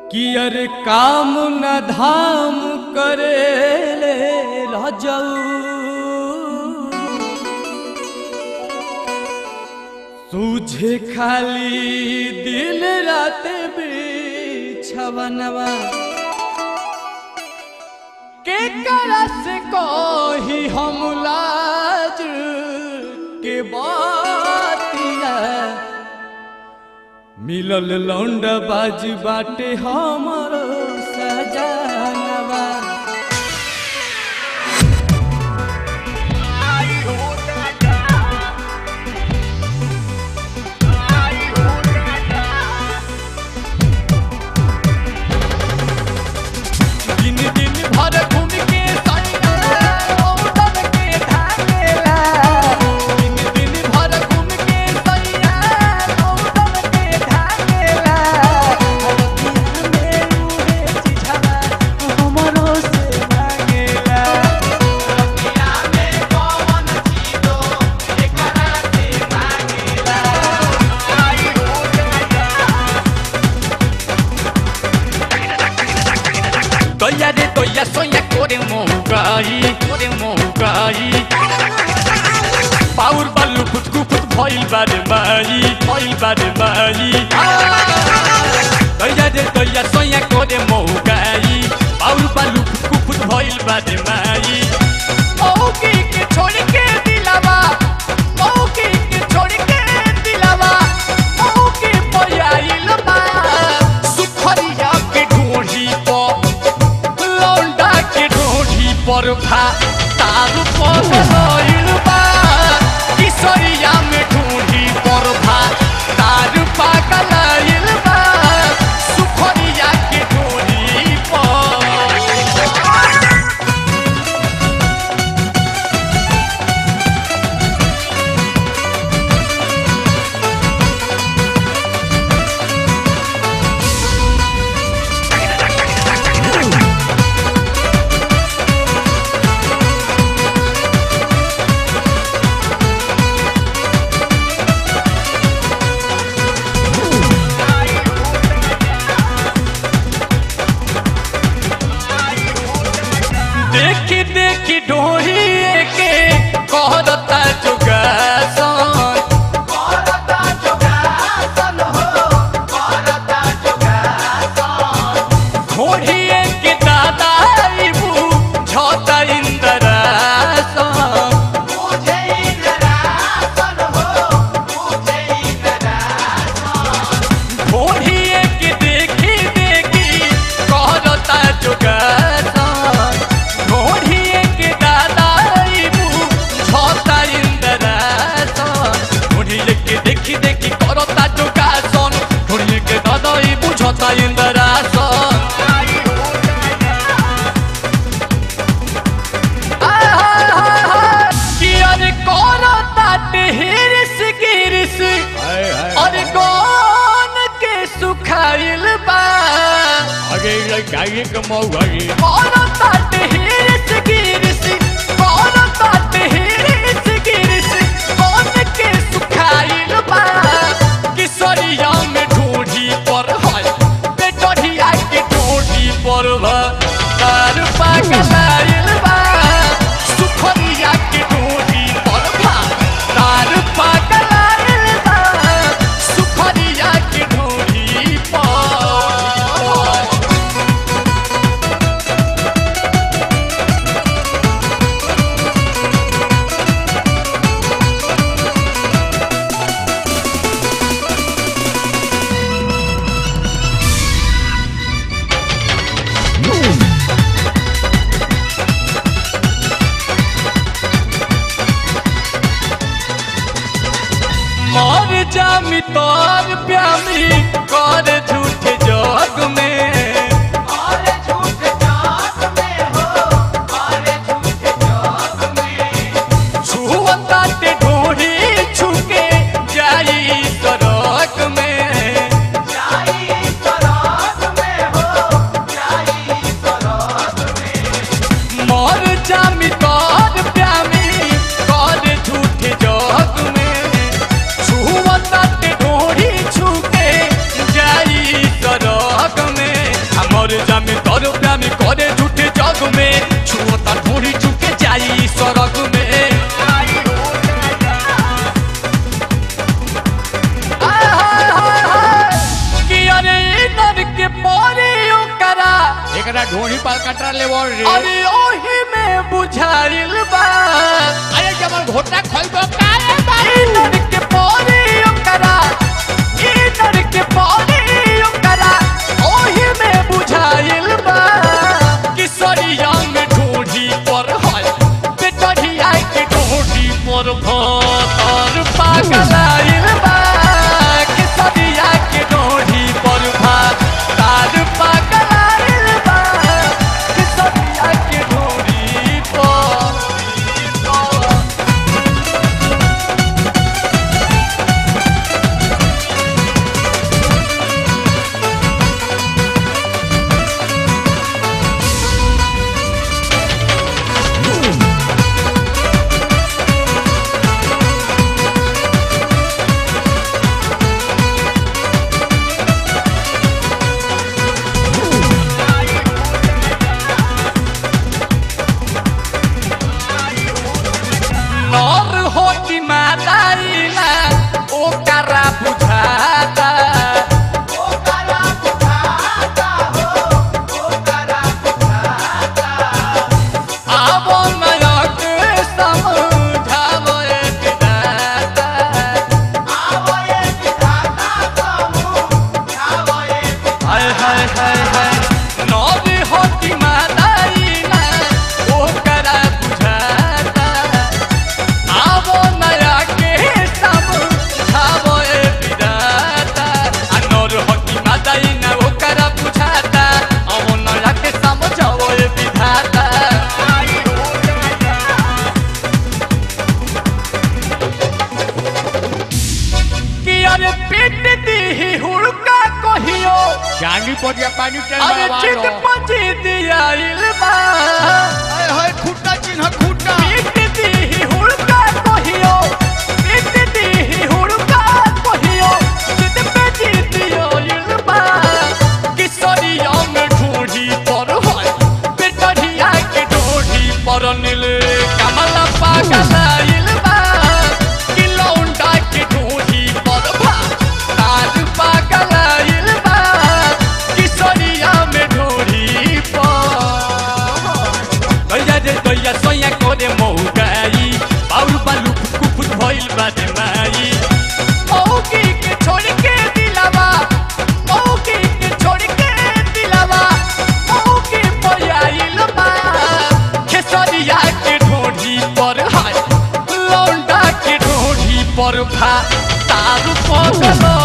कि अरे काम न धाम करे ले रजऊ सूझे खाली दिल रात बिछवनवा के करस कोही हम लाज के बातिया मिलल लौंड बाज बाटे हमर सजानवा दिन दिन भर घूम के सैया औरत के ढाकेला दिन दिन भर घूम के सैया औरत के ढाकेला रतिया में उहे चिझवा हमरो से मांगेला रतिया में कौन चीजो एकरा से मांगेला आई हो Toya de toya soya kore mohugai kore mohugai Paur balu put kuput bhoil bade mai bhoil bade mai Toya de toya soya kore mohugai Paur balu put kuput bhoil bade mai मौकी के छोड़ के दिलावा मौकी के छोड़ के दिलावा मौकी पयाइल बा सुखरिया के ढोढ़ी पर लौंडा के ढोढ़ी पर भा तारू पर लइल बा किशोरिया में ढोढ़ी पर भा तारू पागल लइल बा सुखरिया के ढोढ़ी पर देखी देखी ढोही के कहता जुगासन करता जोगासन हो करता जोगासन ढोढ़ी के दादा इबू झोता इंदरासन मुझे इंद्रासन हो मुझे इंद्रासन ढोढ़ी के देखी देखी कहता जुगासन ढोढ़ी के दादा इबू झोता इंदरासन ढोढ़ी के देखी देखी करता जुगासन ढोढ़ी के दादा इबू झोता इंदरासन कि अरे करता हिरिस गिरिस अरे कौन के सुखाइल बा आगे गाड़ी कमाऊंगी करता हिरिस गिरिस करता हिरिस गिरिस कौन के सुखाइल बा किशोरिया में ढूंढी पर है बेटरिया के ढूंढी पर है तार पागल बा सुखरिया के ढूंढी पर भा तार पागल बा सुखरिया के ढूंढी पर सौ रुपया में करे झूठे जग में छुअता ढोरी चुके जाई सड़क में कि अरे नर के परे ओकरा एकरा ढोणी पाल कटरा ले बोल रे अरे ओही में बुझाइल बा अरे जब घोटा खोलबो काहे ई नर के परे ओकरा ई नर के परे ओकरा ओही में बुझाइल बा कि सरिया में ढोढ़ी पर है बेटरिया के ढोढ़ी पर भतर पागलाइल बा कि सरिया के ढोढ़ी पर भतर पागलाइल बा कि सरिया के ढोढ़ी पर नर होती माताइला ओकरा बुझाता आबो नयक समझाबो एक दाता हाय हाय हाय हाय नर होती माताइला ओकरा बुझाता आवो नया के सब खावो ए विदाता अनोर हकी मादाई ना ओकरा बुझाता आवो नया के समझावो ए विधाता कि अरे पीट दी हुड़का कहियो जांगी पोटिया पानी चल अरे बाबा चित लो पची दिया इल्बा हाय हाय खुट्टा चिन्ह खुट्टा पीट दी हुड़का कहियो पीट दी हुड़का कहियो चित पची दिया इल्बा कि सरिया में ढूंढी पर है बेटरिया के ढूंढी पर नील कमला पागल इल्बा कि लौंडा के ढूंढी पर भा तार पागल इल्बा कि सरिया में ढूंढी पर गैया रे गैया सोया करे मौगाई बाउल बालू कुकुर भइल बाटे माई मौकी के छोड़ के दिलावा मौकी के छोड़ के दिलावा मौकी पयाइल बा खेसरिया के ढोढ़ी पर हाय लौंडा के ढोढ़ी पर भा तारू पगल